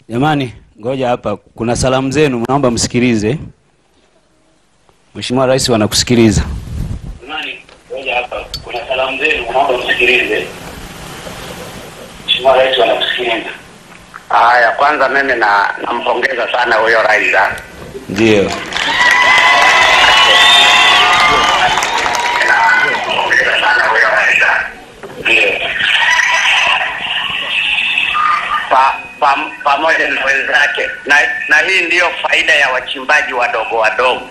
Jamani, ngoja hapa, kuna salamu zenu, naomba msikilize. Mheshimiwa Rais wanakusikiliza. Jamani, ngoja hapa, kuna salamu zenu, naomba msikilize. Mheshimiwa Rais wanakusikiliza. Haya, kwanza mimi na nampongeza sana huyo rais. ah. Ndio, Nampongeza sana huyo rais. ah. ndio, Pa, pa, pamoja na wenzake na, na hii ndiyo faida ya wachimbaji wadogo wadogo.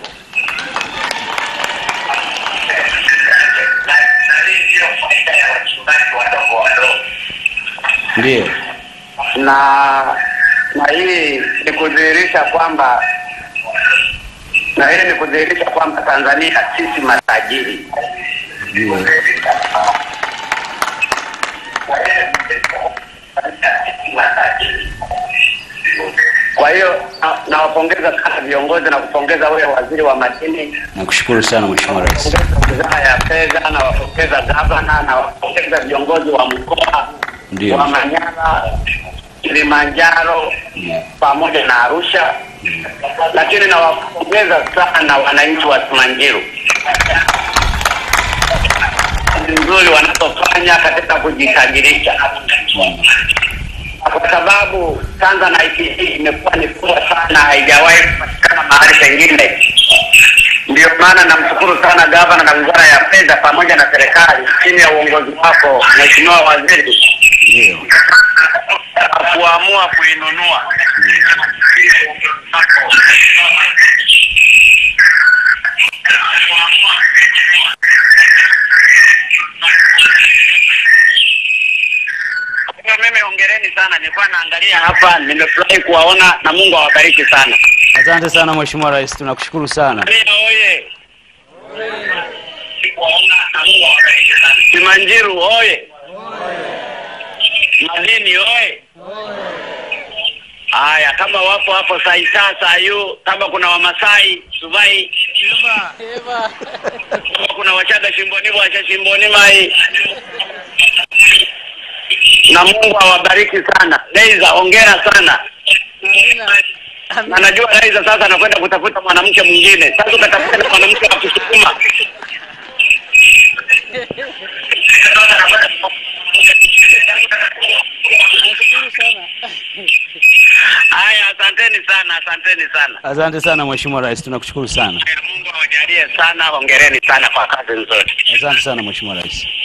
Na, na hii ndiyo faida ya wachimbaji wadogo wadogo. ndio, na na hii ni kudhihirisha kwamba na hii ni kudhihirisha kwamba Tanzania sisi matajiri. ndio, Kwa hiyo na- nawapongeza sana viongozi na kupongeza wewe waziri wa madini, nakushukuru sana Mheshimiwa Rais. kupongeza wizara ya fedha, nawapongeza gavana, nawapongeza viongozi wa mkoa Ndio. wa Manyara, Kilimanjaro Ndio. pamoja na Arusha, lakini nawapongeza sana wananchi wa Simanjiro kazi nzuri wanazofanya katika kujitajirisha, kwa sababu Tanzanite hii imekuwa ni kubwa sana, haijawahi kupatikana mahali pengine. Ndio maana namshukuru sana gavana na wizara ya fedha pamoja na serikali chini ya uongozi wako Mheshimiwa Waziri Ndio, kuamua kuinunua. Kwa hiyo mimi hongereni sana, nilikuwa naangalia hapa, nimefurahi kuwaona na Mungu awabariki sana. asante sana Mheshimiwa Rais, tunakushukuru sana. Tanzania oye! Kuwaona na Mungu awabariki sana. Simanjiru oye! Madini oye! Haya, kama wapo hapo Saita Sayu, kama kuna Wamasai Subai, kama kuna Wachaga Shimboni Bwasha Shimboni Mai, na Mungu awabariki sana. Leiza, hongera sana na najua Laiza sasa anakwenda kutafuta mwanamke mwingine. Sasa utatafuta na mwanamke wa Kisukuma. Haya, asanteni sana, asanteni sana. Asante sana Mheshimiwa Rais, tunakushukuru sana. Mungu awajalie sana, hongereni sana kwa kazi nzuri. Asante sana Mheshimiwa Rais.